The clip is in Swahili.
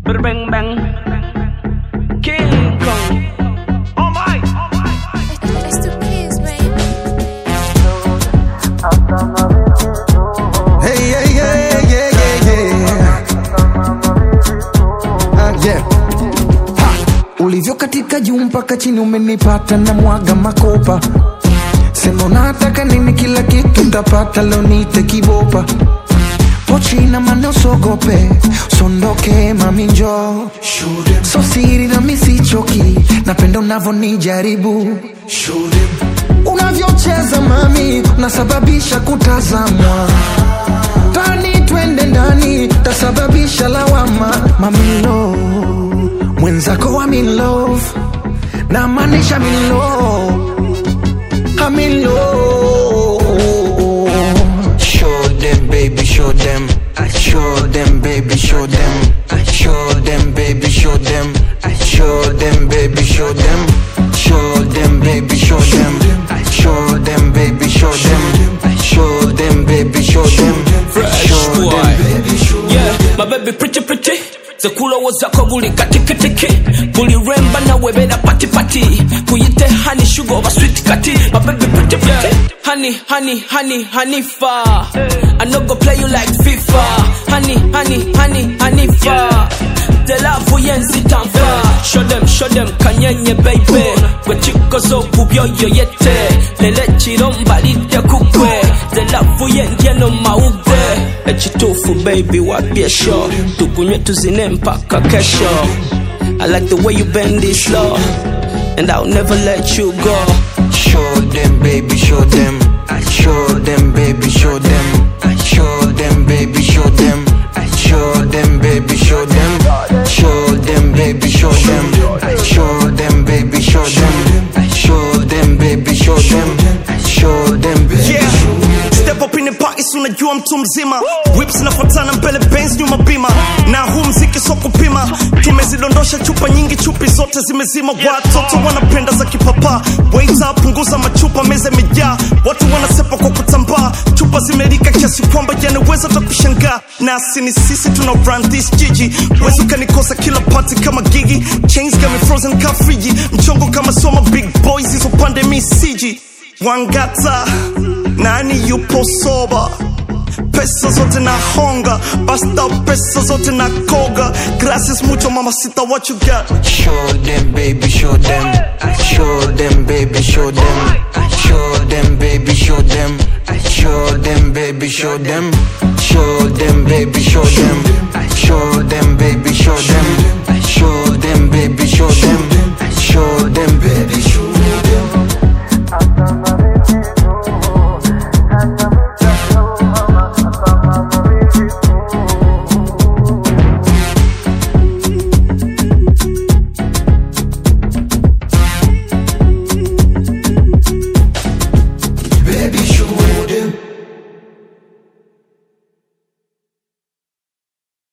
Bang bang. King Kong. Oh my. It's the kids, baby. Hey, yeah, yeah, yeah, yeah, yeah. Ah, yeah. Ha. Ulivyo katika juu mpaka chini umenipata na mwaga makopa sema unataka nini kila kitu ntapata leo nite kibopa pochina mane usogope sondoke mami njo so siri na misichoki napenda unavyonijaribu unavyocheza mami unasababisha kutazamwa tani twende ndani tasababisha lawama mamilo mwenzako wa love na maanisha milo amilo Show them, baby, show them. Show them, baby, show them. Show them, baby, show them. Show them, baby, show them. Show them, baby, show them. Show them, baby, show them. Show them, baby, show them. Fresh Show boy. them, baby, show them. Yeah, my baby pretty pretty zekulowo zako buli katikitiki buli remba nawe bera patipati kuyite hani sugar oba sweet kati my baby pretty pretty honey honey honey honey fa I no go play you like FIFA honey honey honey honey fa the love yenzi tamfa show them show them kanyenye baby gwe kikozo kubyoyo yete lele kiromba lidde kugwe the love yendye no mawugwe ekituufu baby wapye sho tukunywe tuzine mpaka kesho I like the way you bend this slow and I'll never let you go Show them, baby, show them. Show them, baby, show them. Show them, baby, show them. Show them, baby, show them. Show them, baby, show them. Show them, baby, show them. Show them, baby, show them. Show them, baby, Yeah. show them. Step up in the party si unajua mtu mzima whips nafuatana mbele Benz nyuma bima na huu mziki so kupima tumezidondosha chupa nyingi chupi zote zimezima watoto wanapenda za kipapa waita punguza machupa meza imejaa watu wanasepa kwa kutambaa chupa zimelika kiasi kwamba yanaweza ta kushangaa nasi ni sisi tuna run this jiji wezi ukanikosa kila party kama gigi chains got me frozen ka friji mchongo kama soma big boys hizo pande mi siji wangata nani yupo soba pesa zote na honga basta pesa zote na koga gracias mucho mamacita what you got Show them, baby, show them. Show them, baby, show them. Show them, baby, show them. Show them, baby, show them. Show them, baby, show them.